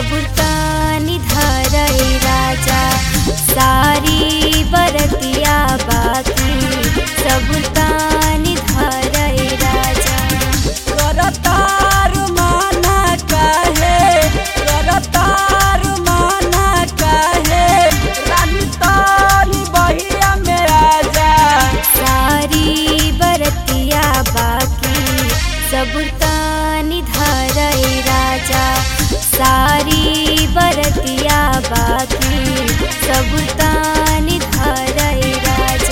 सबुरतानी धरई राजा सारी बरतिया बाकी सबुरतानी धरई राजा करतार माना काहे करतार माना काहे रानी तानी बहिया में आजा सारी बरतिया बाकी सबुरतानी धरई राजा सारी बरतिया बाकी सबुरतानी धरई राजा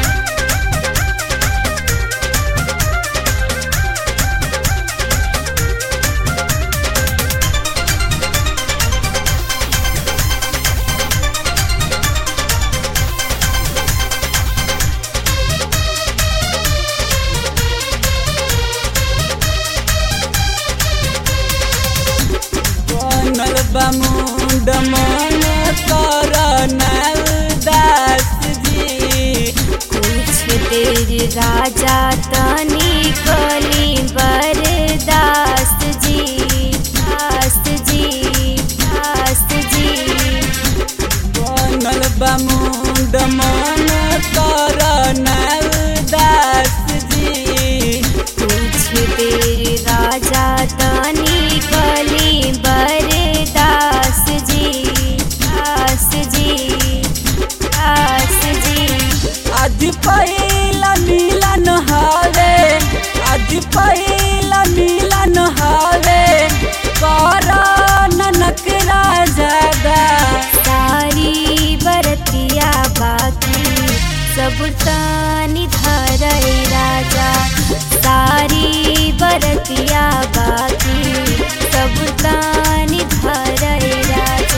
बनल बमुंड मन करनल दास जी कुछ देर राजा तनी कली बरदास जी दास जी दास जी बनल बमुंड मन करनल दास जी कुछ देर राजा तनी कली बरदास जी दास जी दास जी आज पहिला मिलन हवे आज पहिला मिलन हवे करन नकरा ज्यादा सारी बरतिया बाकी सबुरतानी धरई राजा सारी बरतिया बाकी सबुरतानी धरई राजा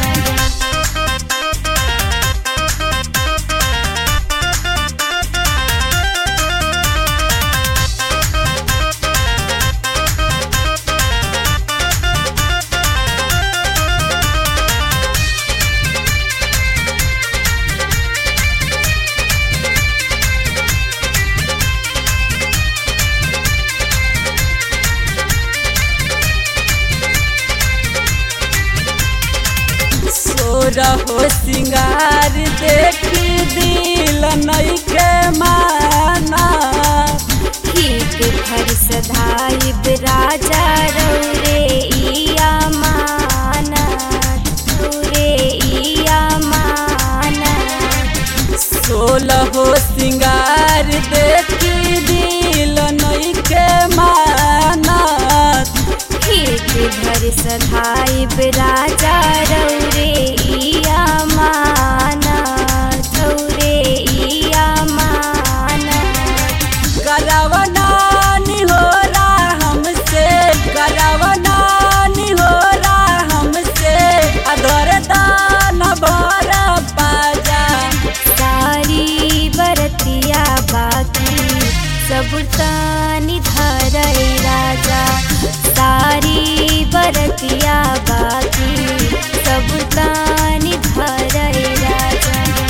सोरा हो सिंगार देख दिल नइखे माना ठीक भर सधाइब राजा रौरे इया माना रौरे इया माना सोलह हो सिंगार देख दिल नइखे माना ठीक भर सधाइब राजा रौरे इया माना रौरे इया माना करवना निहोरा हमसे करवना निहोरा हमसे अधर दान भर पाजा सारी बरतिया बाकी सबुरतानी धरई राजा सारी बरतिया बाकी सबुरतानी धरई राजा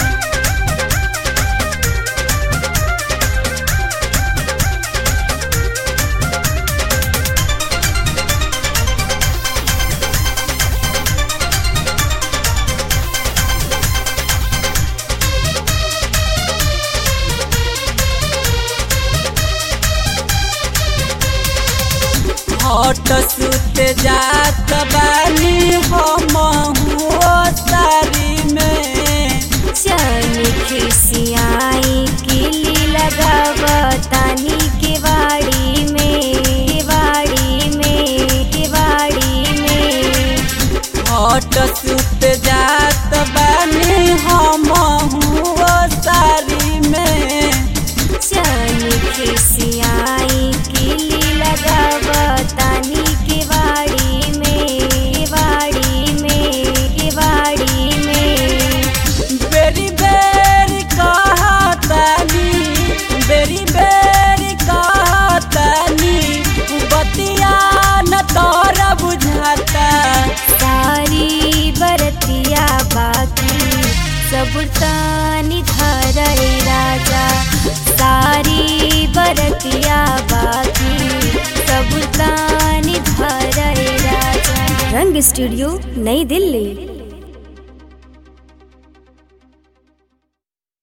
हट सुत जात बानी हम सारी में चल खिसियाई किली लगावतानी के वाड़ी में केवाड़ी में केवाड़ी में हट सुत जात बानी हम सारी में चल खिसियाई किली लगावतानी के वाड़ी में केवाड़ी में केवाड़ी में बेरी बेरी कहतानी बेरी बेरी कहतानी बतिया न तोरा बुझाता सारी बरतिया रंग स्टूडियो नई दिल्ली